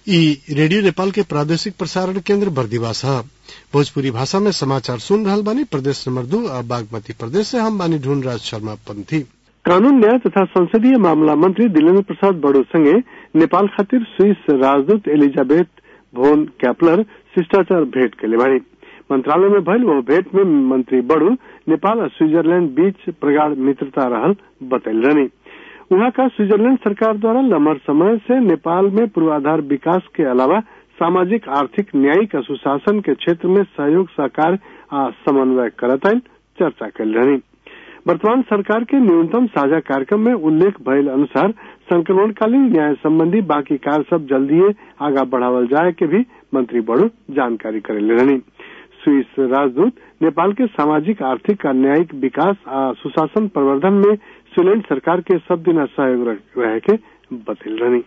ई रेडियो नेपाल के प्रादेशिक प्रसारण केन्द्र बर्दिवास ह भोजपुरी भाषा में समाचार सुन रहल बानी प्रदेश नंबर दू आ बागमती प्रदेश से हम बानी ढूंढ राज शर्मा पंथी कानून न्याय तथा संसदीय मामला मंत्री दिलेन्द्र प्रसाद बड़ो संगे नेपाल खातिर स्विस राजदूत एलिजाबेथ भोन कैपलर शिष्टाचार भेंट कैले बाड़ी मंत्रालय में भइल वो भेंट में मंत्री बड़ू नेपाल और स्विट्जरलैंड बीच प्रगाढ़ मित्रता रहल बतैल रहनी वहां का स्विट्जरलैंड सरकार द्वारा लंबा समय से नेपाल में पूर्वाधार विकास के अलावा सामाजिक आर्थिक न्यायिक और सुशासन के क्षेत्र में सहयोग सहकार आ समन्वय करत आयल चर्चा कैल रहनी वर्तमान सरकार के न्यूनतम साझा कार्यक्रम में उल्लेख भइल अनुसार संक्रमणकालीन न्याय संबंधी बाकी कार्य सब जल्दी आगा बढ़ावल जाए के भी मंत्री बड़ो जानकारी करेले रहनी स्विस राजदूत नेपाल के सामाजिक आर्थिक और न्यायिक विकास आ सुशासन प्रवर्धन में स्वीडेन सरकार के सब दिन सहयोग रहे के बतल रहनी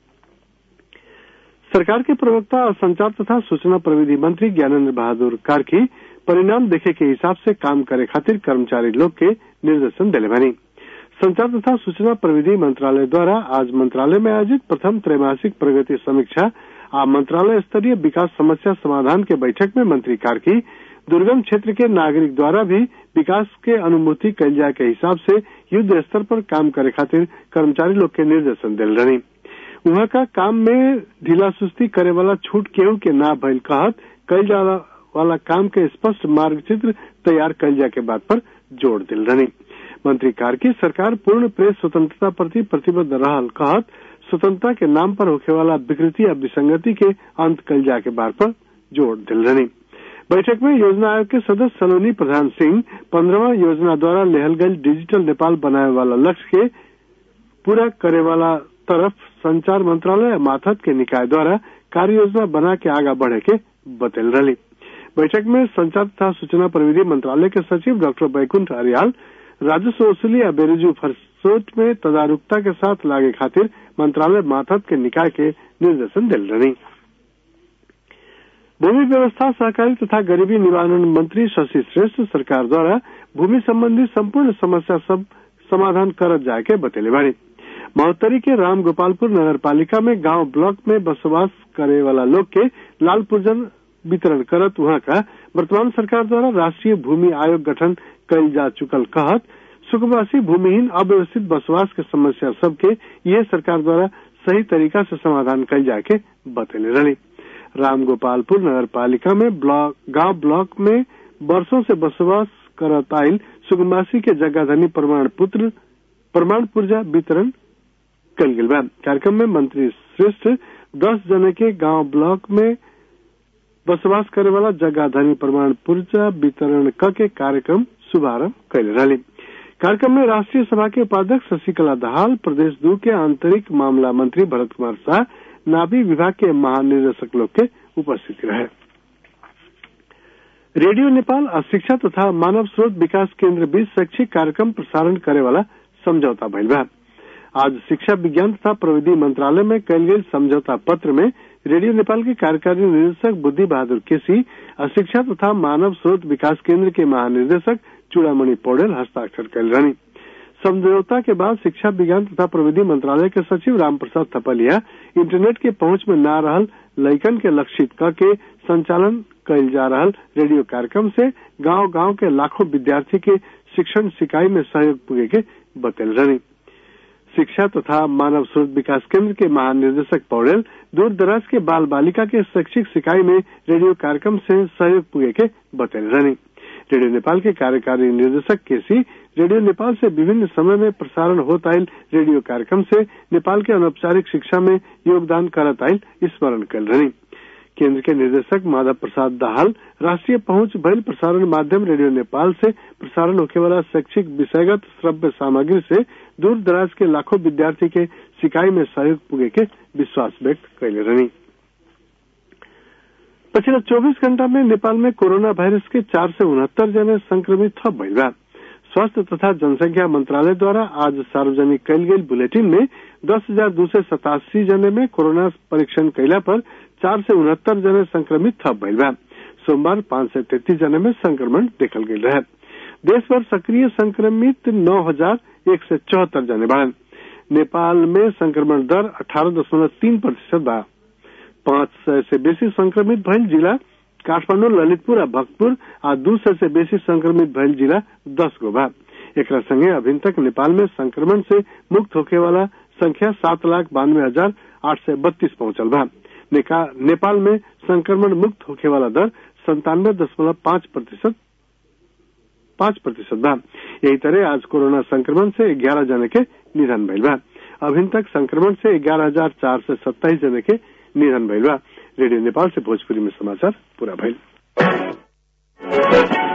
सरकार के प्रवक्ता और संचार तथा सूचना प्रविधि मंत्री ज्ञानेन्द्र बहादुर कार्की परिणाम देखे के हिसाब से काम करे खातिर कर्मचारी लोग के निर्देशन दिले बनी संचार तथा सूचना प्रविधि मंत्रालय द्वारा आज मंत्रालय में आयोजित प्रथम त्रैमासिक प्रगति समीक्षा आ मंत्रालय स्तरीय विकास समस्या समाधान के बैठक में मंत्री कार्की दुर्गम क्षेत्र के नागरिक द्वारा भी विकास के अनुभूति कैल जाए के हिसाब से युद्ध स्तर पर काम करे खातिर कर्मचारी लोग के निर्देशन दिल रही वहां का काम में ढीला सुस्ती करे वाला छूट केहू के ना भइल कहत कैल जा वाला काम के स्पष्ट मार्ग चित्र तैयार कैल जाए के बात पर जोर दिल रही मंत्री कार्की सरकार पूर्ण प्रेस स्वतंत्रता प्रति प्रतिबद्ध रहल कहत स्वतंत्रता के नाम पर होखे वाला विकृति या विसंगति के अंत कल जाए के बात पर जोर दिल रही बैठक में योजना आयोग के सदस्य सलोनी प्रधान सिंह पंद्रहवा योजना द्वारा लेहल गई डिजिटल नेपाल बनाए वाला लक्ष्य के पूरा करे वाला तरफ संचार मंत्रालय माथत के निकाय द्वारा कार्य योजना बना के आगा बढ़े के बतल रही बैठक में संचार तथा सूचना प्रविधि मंत्रालय के सचिव डॉक्टर बैकुंठ अरियाल राजस्व वसूली या बेरजू फरसोट में तदारुकता के साथ लागे खातिर मंत्रालय माथत के निकाय के निर्देशन दिल रही भूमि व्यवस्था सहकारी तथा गरीबी निवारण मंत्री शशि श्रेष्ठ सरकार द्वारा भूमि संबंधी संपूर्ण समस्या सब समाधान करत जाए के बतेले बाड़ी महोत्तरी के राम गोपालपुर नगर पालिका में गांव ब्लॉक में बसवास करे वाला लोग के लाल पूजन वितरण करत वहां का वर्तमान सरकार द्वारा राष्ट्रीय भूमि आयोग गठन कल जा चुकल कहत सुखवासी भूमिहीन अव्यवस्थित बसवास के समस्या सबके यह सरकार द्वारा सही तरीका से समाधान कल जाए के बतेले रही राम गोपालपुर नगर पालिका में ब्लॉक गांव ब्लॉक में वर्षों से बसवास करत आयल सुगमवासी के जगह प्रमाण पुत्र प्रमाण पुर्जा वितरण कल गल कार्यक्रम में मंत्री श्रेष्ठ दस जने के गांव ब्लॉक में बसवास करे वाला जगह धनी प्रमाण पुर्जा वितरण क के कार्यक्रम शुभारंभ कैले रही कार्यक्रम में राष्ट्रीय सभा के उपाध्यक्ष शशिकला दहाल प्रदेश दू के आंतरिक मामला मंत्री भरत कुमार शाह नाभी विभाग के महानिदेशक लोग के उपस्थिति रहे रेडियो नेपाल और शिक्षा तथा मानव स्रोत विकास केंद्र बीच शैक्षिक कार्यक्रम प्रसारण करे वाला समझौता भइल बा आज शिक्षा विज्ञान तथा प्रविधि मंत्रालय में कल गई समझौता पत्र में रेडियो नेपाल के कार्यकारी निदेशक बुद्धि बहादुर केसी और शिक्षा तथा मानव स्रोत विकास केंद्र के महानिदेशक चूड़ामणि पौडेल हस्ताक्षर कर रही समझौता के बाद शिक्षा विज्ञान तथा प्रविधि मंत्रालय के सचिव रामप्रसाद थपलिया इंटरनेट के पहुंच में न रहल लैकन के लक्षित क के संचालन कैल जा रहा रेडियो कार्यक्रम से गांव गांव के लाखों विद्यार्थी के शिक्षण सिकाई में सहयोग पुगे के बतल रही शिक्षा तथा मानव स्रोत विकास केंद्र के महानिदेशक पौडेल दूर दराज के बाल बालिका के शैक्षिक सिकाई में रेडियो कार्यक्रम से सहयोग पुगे के बतल रही रेडियो नेपाल के कार्यकारी निर्देशक केसी रेडियो नेपाल से विभिन्न समय में प्रसारण होत आयल रेडियो कार्यक्रम से नेपाल के अनौपचारिक शिक्षा में योगदान करत आयल स्मरण कर रही केंद्र के निदेशक माधव प्रसाद दाहाल राष्ट्रीय पहुंच भइल प्रसारण माध्यम रेडियो नेपाल से प्रसारण होखे वाला शैक्षिक विषयगत श्रव्य सामग्री से दूर दराज के लाखों विद्यार्थी के सिकाई में सहयोग पुगे के विश्वास व्यक्त कैले रही पिछले 24 घंटा में नेपाल में कोरोना वायरस के चार से उनहत्तर जने संक्रमित थप भइल बा स्वास्थ्य तथा जनसंख्या मंत्रालय द्वारा आज सार्वजनिक कैल गई बुलेटिन में दस हजार दो सौ सतासी जने में कोरोना परीक्षण कैला पर चार से उनहत्तर जने संक्रमित थप भइल बा सोमवार पांच सौ तैतीस जने में संक्रमण देखल गई रहे देश भर सक्रिय संक्रमित नौ हजार एक सौ चौहत्तर जने बढ़न नेपाल में संक्रमण दर अठारह दशमलव तीन प्रतिशत बा पाँच सय से बेसी संक्रमित भइल जिला काठमाडौँ ललितपुर आ भक्तपुर आ दू सय से बेसी संक्रमित भइल जिला दस गो बा एकरा संगे अभी तक नेपाल में संक्रमण से मुक्त होखे वाला संख्या सात लाख बानवे हजार आठ सय बत्तीस पहुंचल बा नेपाल में संक्रमण मुक्त होखे वाला दर संतानवे दशमलव पांच प्रतिशत पांच प्रतिशत बा यही तरह आज कोरोना संक्रमण से ग्यारह जने के निधन भइल बा अभी तक संक्रमण से ग्यारह हजार चार सय सत्ताईस जने के निधन भइल बा रेडियो नेपाल से भोजपुरी में समाचार पूरा भइल